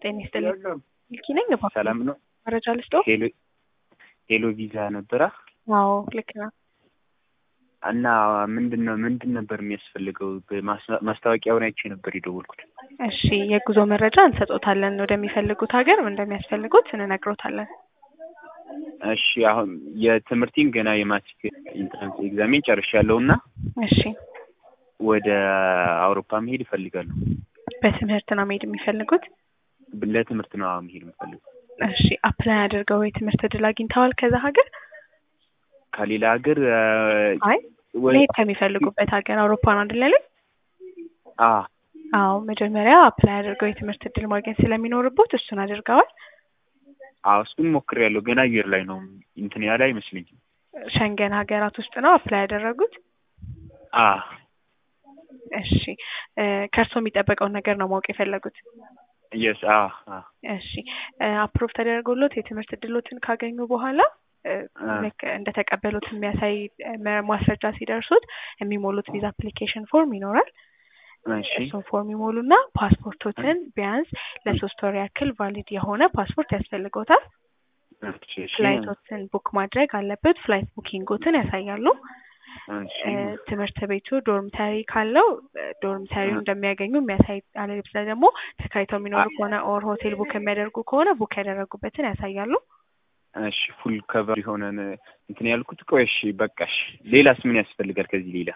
ጤና ይስጥልኝ። ሚልኪ ነኝ። እባክዎ ሰላም ነው። መረጃ ልስጥዎ? ሄሎ ሄሎ ቪዛ ነበራ አዎ ልክ ነው። እና ምንድን ነው ምንድን ነበር የሚያስፈልገው? በማስታ- ማስታወቂያውን አይቼ ነበር የደወልኩት። እሺ የጉዞ መረጃ እንሰጦታለን። ወደሚፈልጉት ሀገር እንደሚያስፈልጉት እንነግሮታለን። እሺ አሁን የትምህርቴን ገና የማትሪክ ኢንትራንስ ኤግዛሜን ጨርሻለሁ እና እሺ ወደ አውሮፓ መሄድ እፈልጋለሁ። በትምህርት ነው መሄድ የሚፈልጉት? ለትምህርት ነው መሄድ የምፈልገው። እሺ አፕላይ አድርገው የትምህርት እድል አግኝተዋል ከዛ ሀገር? ከሌላ ሀገር አይ ወይ መሄድ ከሚፈልጉበት ሀገር አውሮፓን አይደል ያሉኝ? አ አዎ መጀመሪያ አፕላይ አድርገው የትምህርት እድል ማግኘት ስለሚኖርቦት እሱን አድርገዋል? አዎ እሱን ሞክሬያለሁ። ገና አየር ላይ ነው እንትን ያለ አይመስለኝም። ሸንገን ሀገራት ውስጥ ነው አፕላይ ያደረጉት? አ እሺ ከእርስዎ የሚጠበቀውን ነገር ነው ማወቅ የፈለጉት? የስ አ አ እሺ አፕሮቭ ተደርጎሎት የትምህርት እድሎትን ካገኙ በኋላ እ አ ልክ እንደተቀበሉት የሚያሳይ እ ማስረጃ ሲደርሱት የሚሞሉት ቪዛ አፕሊኬሽን ፎርም ይኖራል። እሺ እሱን ፎርም ይሞሉና ፓስፖርቶትን ቢያንስ ለሶስት ወር ያክል ቫሊድ የሆነ ፓስፖርት ያስፈልጎታል። እሺ እሺ ፍላይቶትን ቡክ ማድረግ አለበት። ፍላይት ቡኪንጎትን ያሳያሉ። እሺ እ ትምህርት ቤቱ ዶርምተሪ ካለው እ ዶርምተሪው እንደሚያገኙ የሚያሳይ አለበለዚያ ደግሞ ተከራይተው የሚኖሩ ከሆነ ኦር ሆቴል ቡክ የሚያደርጉ ከሆነ ቡክ ያደረጉበትን ያሳያሉ። እሺ ፉል ከቨር የሆነ እንትን ያልኩት። ቆይ እሺ በቃ እሺ ሌላስ ምን ያስፈልጋል ከዚህ ሌላ?